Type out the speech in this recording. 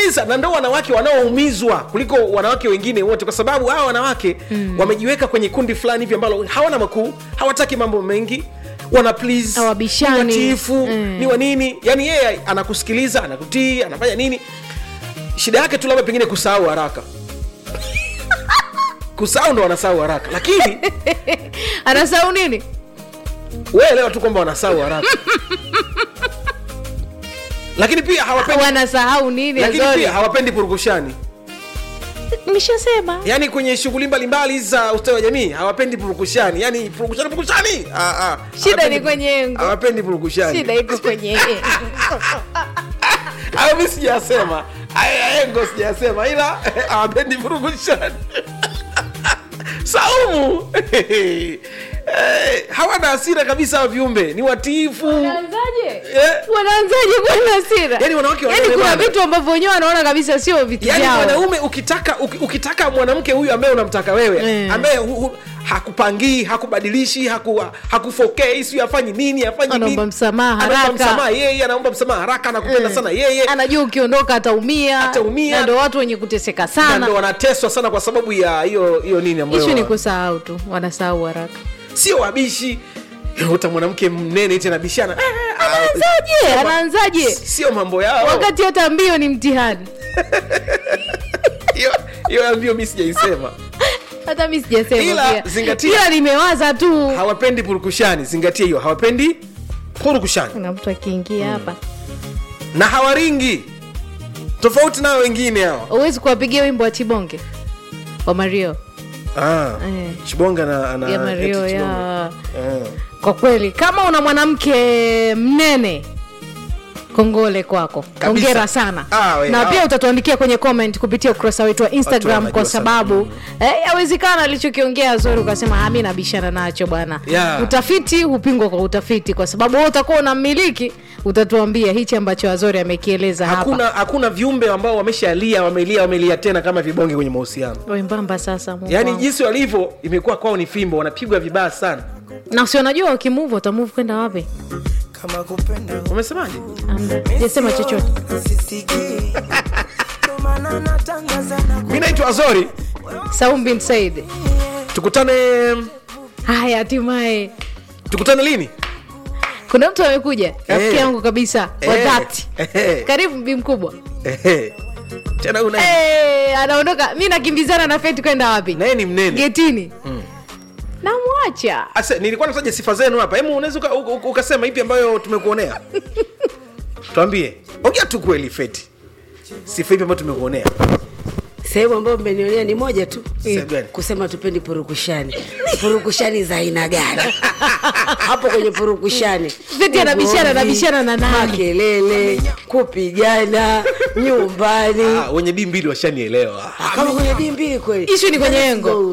kabisa na ndo wanawake wanaoumizwa kuliko wanawake wengine wote kwa sababu hawa wanawake mm. wamejiweka kwenye kundi fulani hivi ambalo hawana makuu hawataki mambo mengi wana please Hawabishani. ni watiifu Mm. ni wa nini yani yeye anakusikiliza anakutii anafanya nini shida yake tu labda pengine kusahau haraka kusahau ndo wanasahau haraka lakini anasahau nini weelewa tu kwamba wanasahau haraka lakini pia hawapendi wanasahau nini lakini Azori? pia hawapendi purukushani nimeshasema yaani kwenye shughuli mbalimbali za ustawi wa jamii hawapendi purukushani yaani purukushani purukushani ah, ah. Shida Hawapendi- ni kwenye engo. hawapendi purukushani shida iko kwenye hayo mi sijasema Haya engo sijasema ila hawapendi purukushani saumu Eh, hawana hasira kabisa hawa viumbe ni watiifu wanaanzaje Eh. wanaanzaje kuwa na hasira Yaani wanawake Yaani wanaelewana. kuna vitu ambavyo wenyewe wanaona kabisa sio vitu yaani vyao mwanaume ukitaka uki- ukitaka mwanamke huyu ambaye unamtaka wewe Mm. ambaye hu, hu, hakupangii hakubadilishi haku, hakufokei siu afanyi nini afanyi Anaomba nini. msamaha Anaomba haraka. msamaha yeye anaomba msamaha haraka anakupenda sana yeye anajua ukiondoka ataumia Ataumia. na ndo watu wenye kuteseka na sana ndo wanateswa sana kwa sababu ya hiyo hiyo nini ambayo ishu ni kusahau tu wanasahau haraka sio wabishi uta mwanamke mnene iti anabishana Ah, ah, anaanzaje anaanzaje sio mambo yao wakati hata mbio ni mtihani hiyo hiyo mbio mi sijaisema hata mi sijasema Ila, pia. zingatia. Ila nimewaza tu hawapendi purukushani zingatia hiyo hawapendi purukushani na mtu akiingia hapa na hawaringi tofauti nao wengine hao huwezi kuwapigia wimbo wa chibonge wa mario ah, Eh. chibonga na, na ya mario eti Chibonga. ya Eh. kwa kweli kama una mwanamke mnene kongole kwako Kabisa. ongera sana Ah, we, na ah. pia utatuandikia kwenye comment kupitia ukurasa wetu wa instagram wanajua kwa sana. sababu eh, yawezekana alichokiongea zori ukasema "Ah, mi nabishana nacho bwana Yeah. utafiti hupingwa kwa utafiti kwa sababu wewe utakuwa unamiliki utatuambia hichi ambacho azori amekieleza hapa hakuna hakuna viumbe ambao wameshalia wamelia wamelia tena kama vibonge kwenye mahusiano wembamba sasa Mungu yaani wangu. jinsi walivyo imekuwa kwao ni fimbo wanapigwa vibaya sana na si wanajua wakimuvu watamuvu kwenda wapi kama kupenda umesemaje Amna. jasema chochote sisikii ndo maana natangaza na mi naitwa azori saum bin said tukutane haya hatimaye tukutane lini kuna mtu amekuja rafiki Eh. yangu kabisa wa Eh. dhati Eh. karibu mbi mkubwa Ehe. tena una Eh, anaondoka mi nakimbizana na feti kwenda wapi naye ni mnene getini namwacha Asa, nilikuwa nataja sifa zenu hapa hemu unaweza uka- uka- uka- ukasema ipi ambayo tumekuonea twambie ongea tu kweli feti sifa ipi ambayo tumekuonea sehemu ambayo mmenionea ni moja tu Sehemu gani? kusema tupendi purukushani purukushani za aina gani hapo kwenye purukushani Feti anabishana, ugomvi, anabishana na nani? makelele kupigana nyumbani ah, wenye dii mbili washanielewa kama kwenye dii mbili kweli Issue ni kwenye Let's engo. go.